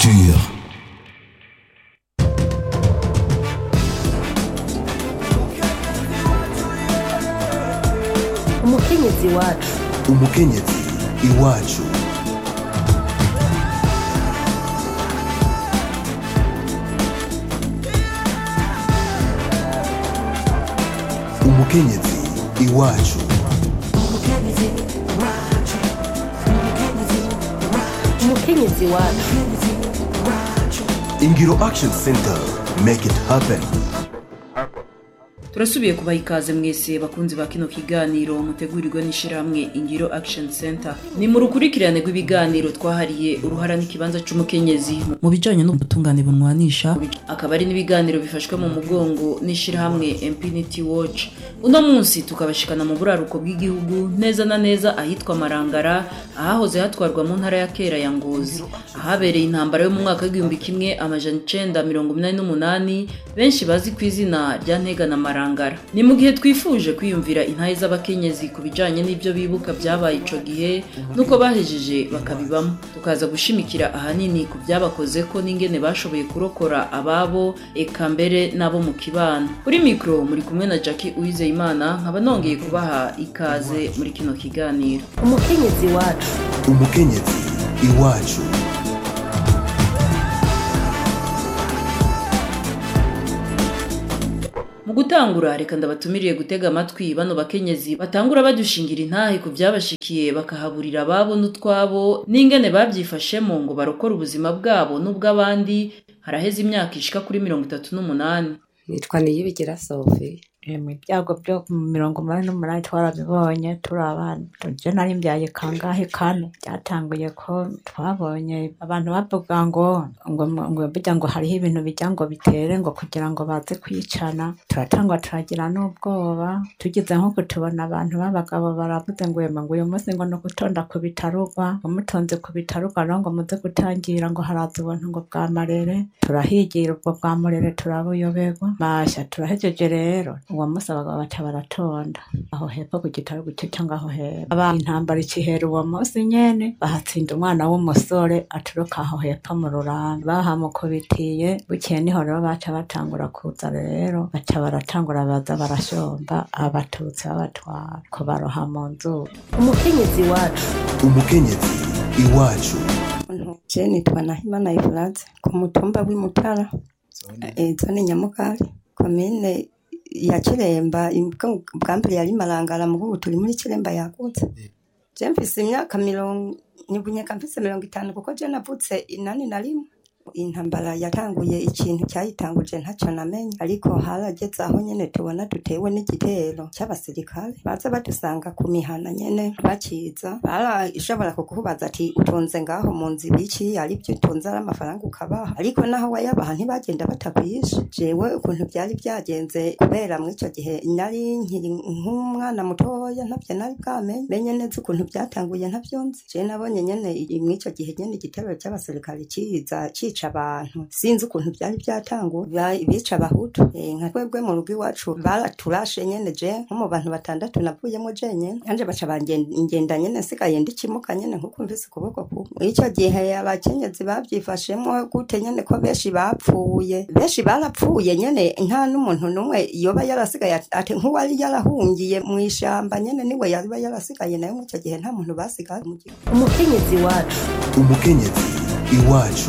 Culture. umukenyezi wacu umukenyezi iwacu umukenyezi iwacu umukenyezi wacu ingiro action center make it happen turasubiye kubaha ikaze mwese bakunzi ba kino kiganiro mutegurirwa n'ishyirahamwe ingiro action center ni mu rukurikirane rw'ibiganiro twahariye uruhara n'ikibanza c'umukenyezi mu bijanye n'ubutungane bunwanisha akaba ari n'ibiganiro bifashwe mu mugongo n'ishyirahamwe impunity watch uno munsi tukabashikana mu buraruko bw'igihugu neza na neza ahitwa marangara ahahoze hatwarwa mu ntara ya kera ya ngozi ahabereye intambara yo mu mwaka w'igihumbi kimwe amajana icenda mirongo inani n'umunani benshi bazi ku izina rya ntega na marangara ni mu gihe twifuje kwiyumvira intahe z'abakenyezi ku bijanye n'ibyo bibuka byabaye ico gihe n'uko bahejeje bakabibamo tukaza gushimikira ahanini ku byabakozeko n'ingene bashoboye kurokora ababo eka mbere n'abo mu kibano kuri mikro muri kumwe na jackie uwizeyimana nkaba nongeye kubaha ikaze muri kino kiganiro umukenyezi wacu umukenyezi iwacu mu gutangura reka ndabatumiriye gutega amatwi bano bakenyezi batangura badushingira intahe ku byabashikiye bakahaburira ababo n'utwabo n'ingene babyifashemo ngo barokore ubuzima bwabo n'ubw'abandi haraheze imyaka ishika kuri mirongo itatu n'umunani nitwa niyibigira sofi mu byago byo mu mirongo umunani n'umunani twarabibonye turi abana je nari mbyaye kangahe kane byatanguye ko twabonye abantu bavuga ngo ngo ngo bijya ngo hariho ibintu bijya ngo bitere ngo kugira ngo baze kwicana turatangwa turagira n'ubwoba tugize nko tubona abantu b'abagabo baravuze ngo yema ngo uyu munsi ngo ni ugutonda ku bitarugwa ngo mutonze ku bitarugwa rero ngo muze gutangira ngo haraza ubuntu ngo bwa marere turahigira ubwo bwa murere turabuyoberwa masha turahejeje rero uwo munsi abagabo baca baratonda aho hepfo ku gitaro gucyo cyangwa aho hepfo aba intambara ikihera uwo munsi nyene bahatsinda umwana w'umusore aturuka aho hepfo mu rurambi bahamukubitiye bukeye niho rero baca batangura kuza rero baca baratangura baza barashomba abatutsi babatwara kubaroha mu nzu umukenyezi wacu umukenyezi iwacu je nitwa nahimana ifuraze ku mutumba w'imutara eh, zone nyamugari komine ya kiremba imbwa- bwa mbere yari marangara mu ubu turi muri kiremba yagutse je mfise imyaka mirongo nibunyeka mfise mirongo itanu kuko je navutse inani na rimwe intambara yatanguye ikintu cyayitanguje ntacyo namenye ariko harageze aho nyene tubona dutewe n'igitero cy'abasirikare baza badusanga ku mihana nyene bakiza barashobora kukubaza ati utunze ngaho mu nzu ibiki ari byo utunze ari amafaranga ukabaha ariko naho wayabaha ntibagenda batakwishe jewe ukuntu byari byagenze kubera muri icyo gihe nari nkiri nk'umwana mutoya ntabyo nari bwamenye menye neza ukuntu byatanguye ntabyo nzi je nabonye nyene i- muri icyo gihe nyene igitero cy'abasirikare kiza cica abantu sinzi ukuntu byari byatanguye Ba- bica abahutu Eh, nka twebwe mu rugo iwacu baraturashe nyene je nko mu bantu batandatu navuyemo je nyene nanje baca bangenda nyene nsigaye ndikimuka nyene nkuko mvise ukuboko kumwe Muri ico gihe abakenyezi bavyifashemwo gute nyene ko benshi bapfuye benshi barapfuye nyene nta n'umuntu n'umwe yoba yarasigaye ati- ati nk'uwari yarahungiye mu ishamba nyene niwe yaba yarasigaye nayo muri ico gihe nta muntu basigaye mu gihugu umukenyezi wacu umukenyezi iwacu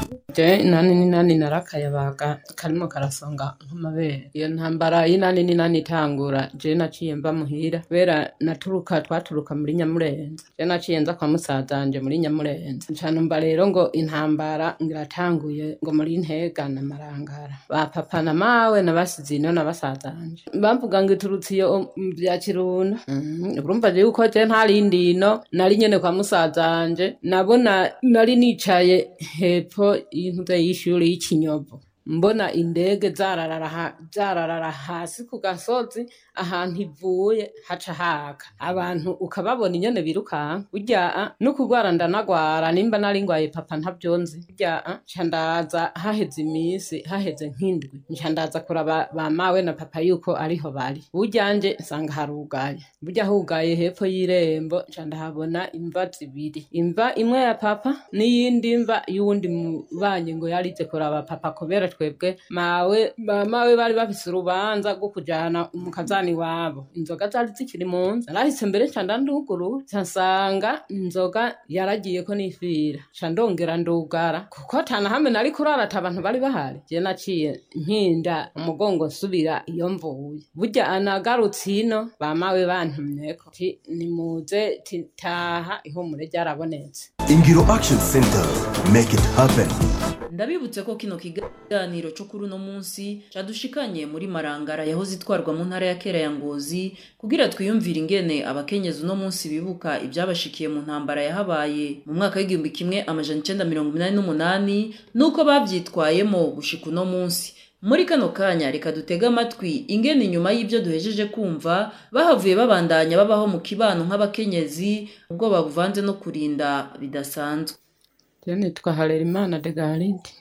je inani n'inani narakayabaga karimo karasonga nk'amabere iyo ntambara y'inani n'inani itangura je naciye mva muhira kubera naturuka twaturuka muri nyamurenza je naciye nza kwa musazanje muri nyamurenza nca numva rero ngo intambara ngiratanguye ngo muri ntega na marangara ba papa na mawe na basizino na basazanje bamvuga ngo iturutse iyo mu bya kirundo Mhm, urumva je yuko je ntarindi ino nari nyene kwa musazanje nabona nari nicaye hepfo y'intuze y'ishuri y'ikinyovu mbona indege zararara ha- zararara hasi ku gasozi ahantu ivuye haca haka abantu ukababona inyene birukanka burya ah, no kugwara ndanagwara nimba nari ngwaye papa ntavyonzi burya ah, nca ndaza haheze imisi haheze nk'indwi nca ndaza kuraba ba mawe na papa yuko ariho bari burya nje nsanga harugaye burya hugaye hepfo y'irembo nca ndahabona imva zibiri imva imwe ya papa n'iyindi mva y'uwundi mubanyi ngo yarize kuraba papa kubera twebwe mawe ba mawe bari bafise urubanza rwo kujana mu kazani wabo inzoga zari zikiri mu nzu narahise mbere nca ndanduguru nca nsanga inzoga yaragiyeko n'ifira nca ndongera ndugara kuko atana hamwe nari kurara ata abantu bari bahari je naciye nkinda umugongo nsubira iyo mvuye burya anagarutse ino bamawe bantumyeko ti nimuze ti taha ihumure ryarabonetse Ingiro Action Center. Make it happen. ndabibutse ko kino kiganiro cyo kuri uno munsi cadushikanye muri marangara yahoze itwarwa mu ntara ya kera ya ngozi kugira twiyumvire ingene abakenyezi uno munsi bibuka ibyabashikiye mu ntambara yahabaye mu mwaka w'igihumbi kimwe amajana icenda mirongo inani n'umunani n'uko bavyitwayemo gushika uno munsi muri kano kanya reka dutege amatwi ingene inyuma y'ibyo duhejeje kumva bahavuye babandanya babaho mu kibano nk'abakenyezi ubwoba buvanze no kurinda bidasanzwe Je nitwa Harerimana de Galide.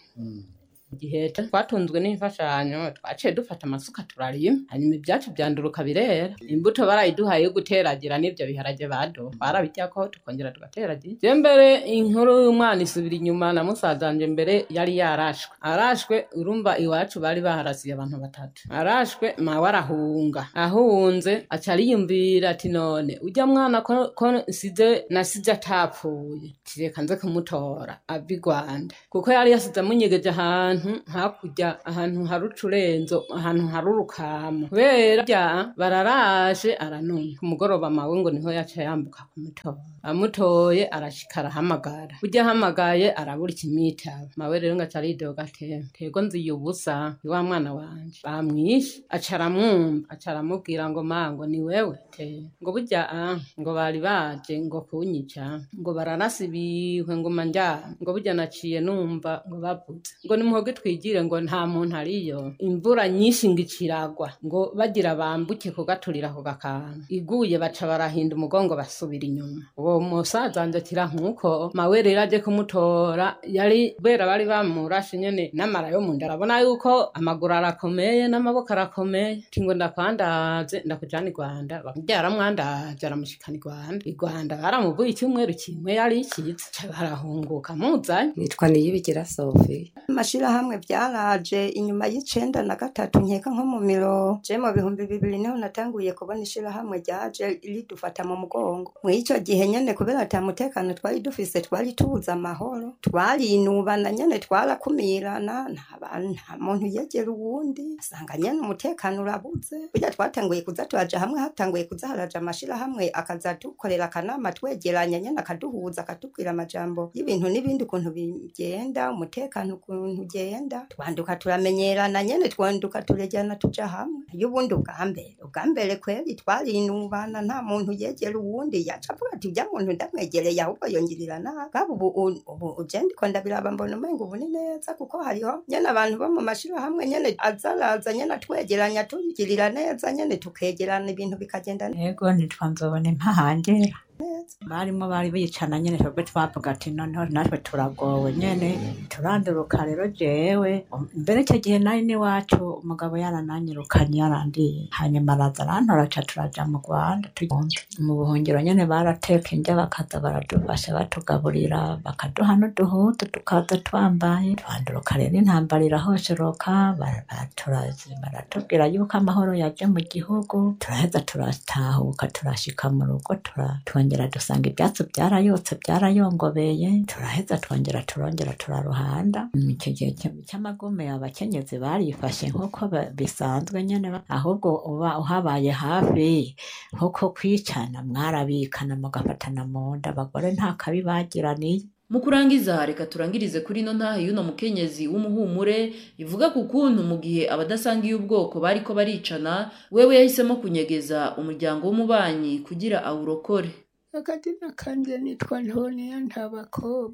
Igihe twatunzwe n'imfashanyo twaciye dufata amasuka turarima hanyuma ibyacu byanduruka birera imbuto barayiduhaye yo guteragira n'ibyo biharage bado twarabiryako tukongera tugateragira je mbere inkuru y'umwana isubira inyuma na musaza wanje mbere yari yarashwe arashwe urumva iwacu bari baharasiye abantu batatu arashwe mawe arahunga ahunze aca ariyumvira ati none ujya mwana ko, ko nsize nasize atapfuye tireka nze kumutora ava i rwanda kuko yari yasize amunyegeje ahantu hakurya ahantu hari ucurenzo ahantu hari urukamo kubera bya bararaje aranuma ku mugoroba mawe ngo niho yaca yambuka kumutora amutoye arashika arahamagara burya ahamagaye arabura ikimwitaba mawe rero ngo aca aridoga ati kego nziye ubusa ni wa mwana wanje bamwishe aca aramwumva aca aramubwira ngo ma ngo ni wewe te ngo burya ah ngo bari baje ngo kunyica ngo bararasa ibihwe ngo manjya ngo burya naciye numva ngo bavuze ngo nimuhoge twigire ngo nta muntu ariyo imvura nyinshi ngo iciragwa ngo bagira bambuke kugaturira ku gakanga iguye baca barahinda umugongo basubira inyuma uwo musaza wanje akira nkuko mawe rero aje kumutora yari kubera bari bamurashe nyene n'amara yo munda arabona yuko amaguru arakomeye n'amaboko arakomeye ati ngo ndakwandaze ndakujana i rwanda byaramwandaje aramushikana i rwanda i rwanda baramuvuye icyumweru kimwe yari ikiza ca barahunguka muzanye nitwa niyibigira sofi amashirahamwe byaraje inyuma y'icenda na gatatu nkeka nko mu miro je mu bihumbi bibiri niho natanguye kubona ishirahamwe ryaje ridufata mu mugongo mw'ico gihe nyene kubera ata mutekano twari dufise twari tubuze amahoro twarinubana nyene twarakumirana nta ba- nta muntu yegera uwundi asanga nyene umutekano urabuze burya twatanguye kuza turaja hamwe hatanguye kuza haraja amashirahamwe akaza dukorera akanama twegeranya nyene akaduhuza akatubwira amajambo y'ibintu n'ibindi ukuntu bigenda umutekano ukuntu ugenda twanduka turamenyerana nyene twanduka turejyana tuja hamwe y'ubundi ubwa mbere ubwa mbere kweri twarinubana nta muntu yegera uwundi yaca avuga ati ujya muntu ndamwegereye ahubwo yongirira nabi kaba ubu u- ubu uje ndiko ndabiraba mbona umenga ubu ni neza kuko hariho nyene abantu bo mu mashirahamwe nyene azaraza nyene atwegeranya tugirira neza nyene tukegerana ibintu bikagenda neza yego nitwa nzobona impahangera barimo bari bicana nyene twebwe twavuga ati noneho natwe turagowe nyene turanduruka rero jewe um, mbere icyo gihe nari n'iwacu umugabo yarananyirukanye yarandiye hanyuma araza arantora ca turaja mu rwanda tugenda mu buhungiro nyene barateka indya bakaza baradufasha batugaburira bakaduha n'uduhutu tukaza twambaye twanduruka rero intambara irahosheroka bara- baraturazi baratubwira yuko amahoro yaje mu gihugu turaheza turatahuka turashika mu rugo tura- twongera dusanga ibyatsi byarayotse byarayongobeye turaheza twongera turongera turaruhanda Mm, icyo gihe cy- cy'amagume abakenyezi barifashe nk'uko ba- bisanzwe nyene ba- ahubwo uba uhabaye hafi nk'uko kwicana mwarabikana mugafatana mu nda abagore nta kabi bagiraniye mu kurangiza reka turangirize kuri ino ntahe y'uno mukenyezi w'umuhumure ivuga ku kuntu mu gihe abadasangiye ubwoko bariko baricana wewe yahisemo kunyegeza umuryango w'umubanyi kugira awurokore akazina kanje nitwa ntoniya nta bakobwa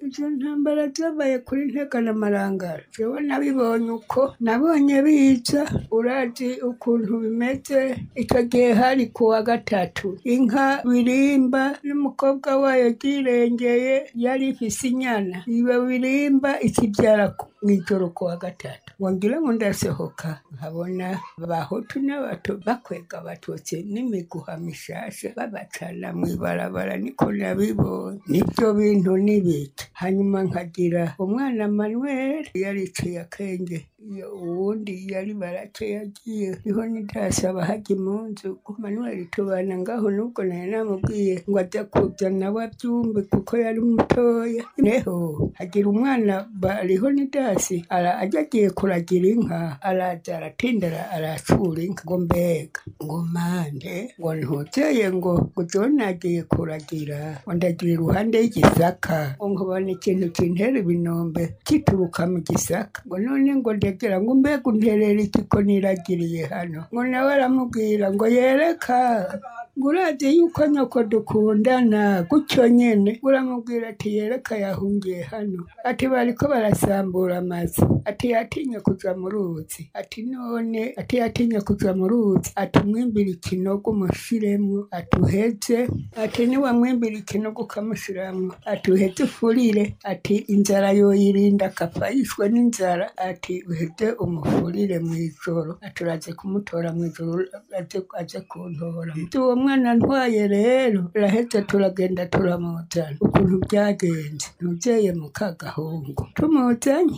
izo ntambara zabaye kuri ntega na marangara jewe nabibonye uko nabonye biza urazi ukuntu bimeze icyo gihe hari ku wa gatatu inka birimba n'umukobwa wayo ryirengeye yari ifise inyana iyo birimba ikibyara ku- mw'ijoro ku wa gatatu wongera ngo ndasohoka nkabona abahutu n'abato bakwega abatutsi n'imiguha mishasha babacana mw'ibarabara niko nabibonye nibyo bintu n'ibiki hanyuma nkagira umwana manuel yariciye akenge iyo uwundi yari barake yagiye niho nidasaba hajya impunzu ko manuel tubana ngaho nubwo nari namubwiye ngo ajya kuza nawe abyumve kuko yari mutoya neho hagira umwana bariho nidasi ara ajya agiye kuragira inka araza aratinda ara- aracura inka ngo mbega ngo mande ngo ntuteye ngo ngo jone agiye kuragira ngo ndagira iruhande y'igisaka ngo nkabona ikintu kintera ibinombe kituruka mu gisaka ngo none ngo ndegera ngo mbega unterera iki ko niragiriye hano ngo nawe aramubwira ngo yereka ngo urazi yuko nyoko dukundana gutyo nyene uramubwira ati yereka yahungiye hano ati bariko barasambura amazu ati yatinye kuja mu ruzi ati none ati yatinye kuja mu ruzi ati umwimbira ikinogo umushiremwo ati uheze ati niwamwimbira ikinogo ukamushiramwo ati uheze ufurire ati inzara yoyirinda akapfa yishwe n'inzara ati uheze umufurire mw'ijoro ati uraze kumutora mw'ijoro aze aze kuntora Ati, uwo mwana ntwaye rero rahetse turagenda turamuzana ukuntu byagenze ntuzeye mu kagahungu tumuzanye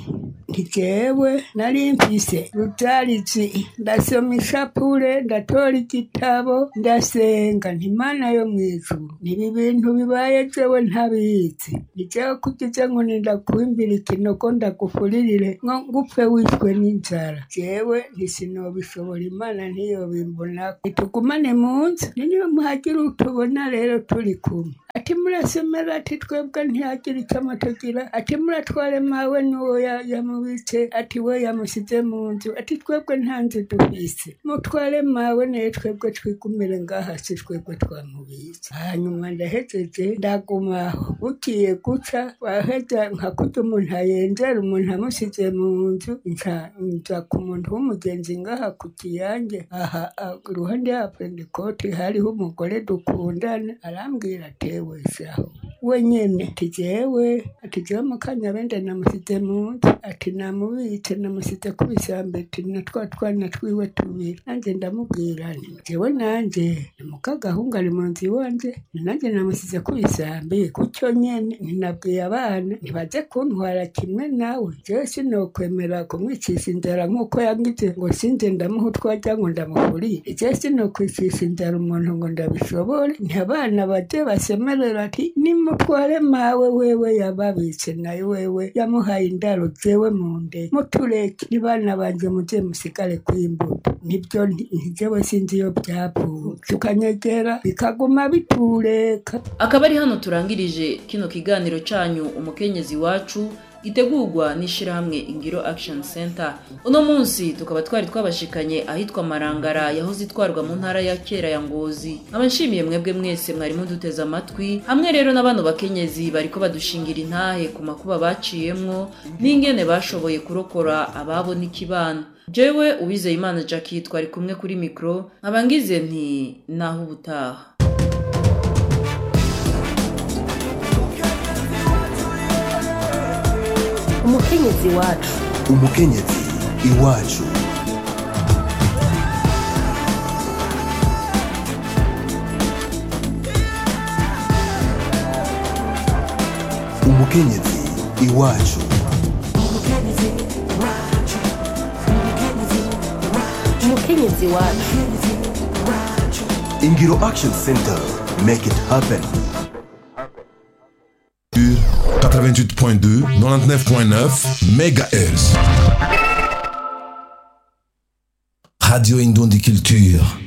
ntijewe nari mfise rutarizi ndasoma ishapure ndatora igitabo ndasenga ntimana yo mu ijuru nibi bintu bibaye jewe ntabizi nijewe kugize ngo nindakuimbira ikinogo ndagufuririre ngo ngupfe wishwe n'inzara jewe ntisinobishobora imana ntiyobimbonako nitugumane mu nzu niyo muhagira utubona rero turi kumwe ati murasemera ati twebwe ntihagira icyo amatugira ati muratware mawe n'uwo ya- yamubitse ati we yamusize mu nzu ati twebwe nta nzu dufise mutware mawe naye twebwe twigumire ngaha si twebwe twamubitse hanyuma ndahejeje ndagumaho bugiye guca waheza nka kurya umuntu ayenzera umuntu amusize mu nzu nca nza ku muntu w'umugenzi ngaha ku kiyange aha a- iruhande ya pentekote hariho umugore dukundana arambwira atewe shaho we nyene ati jewe ati jewe mukanyabende namusize mu nzu ati namubitse namusize ku bisambe ati na twa twana twiwe tubiri nanjye ndamubwira nti jewe nanje ni mukagahungu ari mu nzu iwanje ni nanjye namusize ku bisambe gutyo nyene ninabwiye abana ntibaze kuntwara kimwe nawe jewe sinokwemera kumwicisha inzara nk'uko yangize ngo sinze ndamuha utwajya ngo ndamufurire jewe sinokwicisha inzara umuntu ngo ndabishobore ntabana baje basemerera ati nimutware mawe wewe yababitse nayo wewe yamuhaye indaro jewe mu ndege mutureke nibana banje muze musigare kw'imbuto nibyo nti- ntijewe sinzi iyo byavuye tukanyegera bikaguma bitureka akaba ari hano turangirije kino kiganiro cyanyu umukenyezi wacu gitegurwa n'ishyirahamwe ingiro action center uno munsi tukaba twari twabashikanye ahitwa marangara yahoze itwarwa mu ntara ya kera ya ngozi nkaba nshimiye mwebwe mwese mwari muduteze amatwi hamwe rero n'abano bakenyezi bariko badushingira intahe ku makuba baciyemwo n'ingene bashoboye kurokora ababo n'ikibano jewe uwizeye imana jackie twari kumwe kuri mikoro nkaba ngize nti naho ubutaha umukenyezi wacu umukenyezi iwacu umukenyezi iwacu umukenyezi wacu ingiro action center make it happen 88.2, 99.9 MHz. Radio Indon des Cultures.